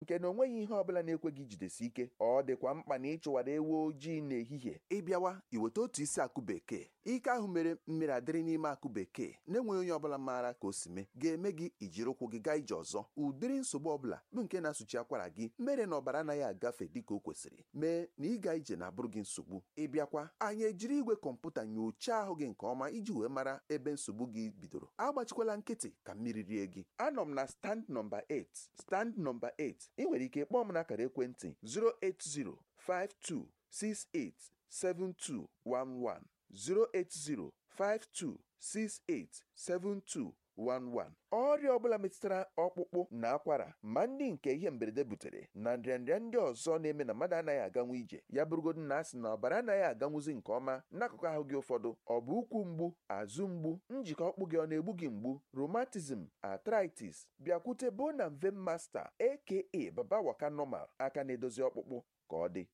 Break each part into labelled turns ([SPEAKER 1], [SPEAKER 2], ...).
[SPEAKER 1] nke na onweghị ihe ọbụla na-ekwe gị jidesi ike ọ dịkwa mkpa na ịchụwara ewu ojii n'ehihie ịbịawa iweta otu isi akụ bekee ike ahụ mere mmiri adịrị n'ime akụ bekee na-enweghị onye ọbụla maara ka o si mee ga-eme gị ijiri ụkwụ gị gaa ije ọzọ ụdịrị nsogbu ọbụla bụ nke na-asụchi akwara gị mere na ọbara anaghị agafe dịka o kwesịrị mee na ịga ije na-abụrụ gị nsogbu ịbịakwa anyị ejiri igwe kọmputa nyochaa ahụ gị nke ọma iji wee mara ebe nsogbu gị bidoro agbachikwala nkịtị ka mmiri rie gị anọ m na stand nọmba 8 stand nọmba 8 ị nwere ike kpọọ m n'akara ekwentị 08052687211 08052687211 ọrịa ọbụla metụtara ọkpụkpụ na akwara ma ndị nke ihe mberede butere na nrịanrịa ndị ọzọ na-eme na mmadụ anaghị aganwu ije ya bụrụgodu na asị na ọbara anaghị aganwuzi nke ọma n'akụkụ ahụ gị ụfọdụ ọ bụ ụkwụ mgbu azụ mgbu njikọ ọkpụ gị ọ na-egbu gị mgbu rheumatism arthritis bịakwute bona mve masta aka baba waka normal aka na-edozi ọkpụkpụ ka ọ dị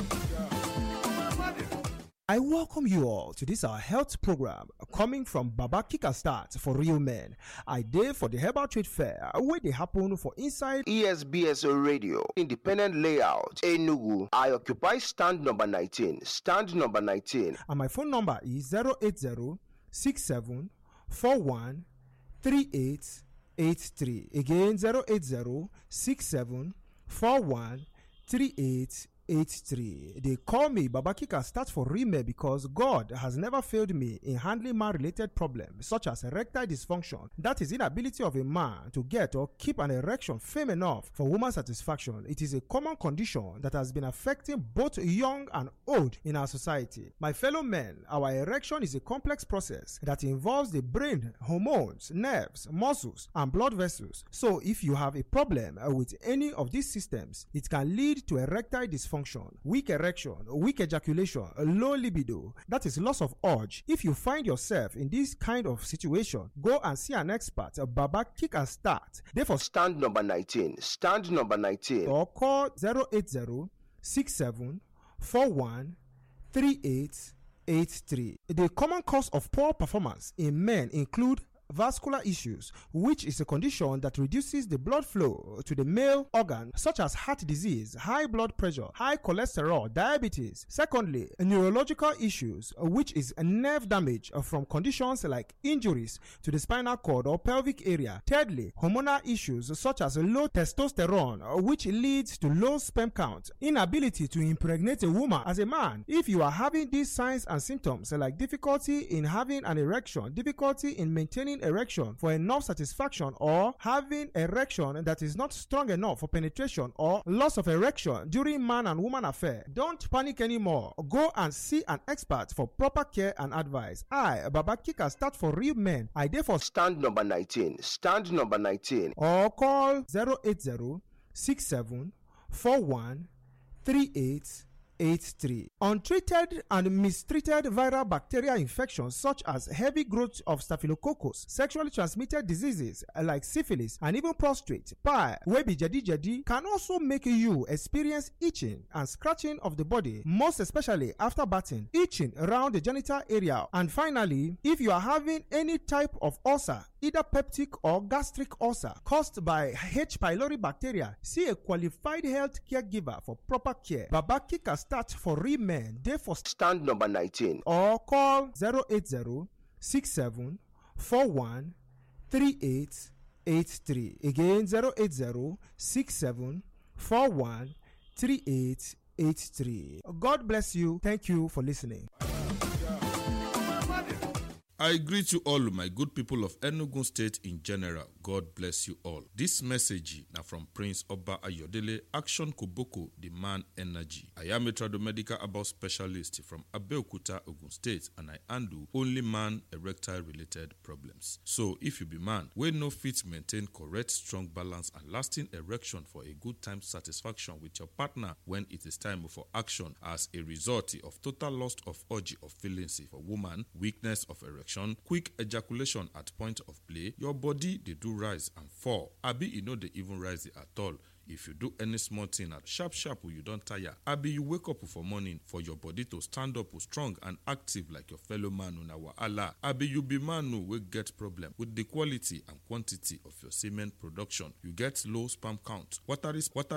[SPEAKER 2] I welcome you all to this our health program coming from Baba Kika Start for real men. I did for the Herbal Trade Fair where they happen for inside
[SPEAKER 3] ESBS Radio, Independent Layout, Enugu. I occupy stand number 19. Stand number 19.
[SPEAKER 2] and my phone number is 080 67 41 3883. Again 080 67 41 3883. They call me Babakika start for Rime because God has never failed me in handling man related problems such as erectile dysfunction, that is, inability of a man to get or keep an erection firm enough for woman satisfaction. It is a common condition that has been affecting both young and old in our society. My fellow men, our erection is a complex process that involves the brain, hormones, nerves, muscles, and blood vessels. So, if you have a problem uh, with any of these systems, it can lead to erectile dysfunction, weak erection, weak ejaculation, low libido, that is loss of urge. If you find yourself in this kind of situation, go and see an expert, uh, Baba Kick and Start. Therefore,
[SPEAKER 3] Stand number 19. Stand number 19.
[SPEAKER 2] or call 080 67 41 3883. The common cause of poor performance in men include vascular issues, which is a condition that reduces the blood flow to the male organ, such as heart disease, high blood pressure, high cholesterol, diabetes. Secondly, neurological issues, which is a nerve damage from conditions like injuries to the spinal cord or pelvic area. Thirdly, hormonal issues such as low testosterone, which leads to low sperm count, inability to impregnate a woman as a man. If you are having these signs and symptoms like difficulty in having an erection, difficulty in maintaining erection for enough satisfaction, or having erection that is not strong enough for penetration, or loss of erection during man and woman affair, don't panic anymore. Go and see an expert for proper care and advice. I, Baba Kika, start for real men. I therefore
[SPEAKER 3] Stand number 19. Stand number 19.
[SPEAKER 2] or call 080 67 41 3883. Untreated and mistreated viral bacterial infections such as heavy growth of staphylococcus, sexually transmitted diseases like syphilis, and even prostate, pie, webi jadi jadi can also make you experience itching and scratching of the body, most especially after bathing, itching around the genital area. And finally, if you are having any type of ulcer, either peptic or gastric ulcer caused by H. pylori bacteria, see a qualified health caregiver for proper care. Babaki can start for real men, therefore
[SPEAKER 3] Stand number 19.
[SPEAKER 2] or call 080 67 41 3883. Again 080 67 41 3883. God bless you. Thank you for listening.
[SPEAKER 4] I greet you all, my good people of Enugu State in general. God bless you all. This message now from Prince Oba Ayodele, Action Koboko, the man energy. I am a tradomedical about specialist from Abeokuta, Ogun State, and I handle only man erectile related problems. So, if you be man, we no fit maintain correct, strong balance and lasting erection for a good time satisfaction with your partner when it is time for action as a result of total loss of urge of feelings for woman, weakness of erection, quick ejaculation at point of play, your body dey do rise and fall. Abi e no dey even rise at all. if you do any small thing at sharp sharp you don tire abi you wake up for morning for your body to stand up strong and active like your fellow man una wahala abi you be man o wey get problem with the quality and quantity of your semen production you get low sperm count watery watery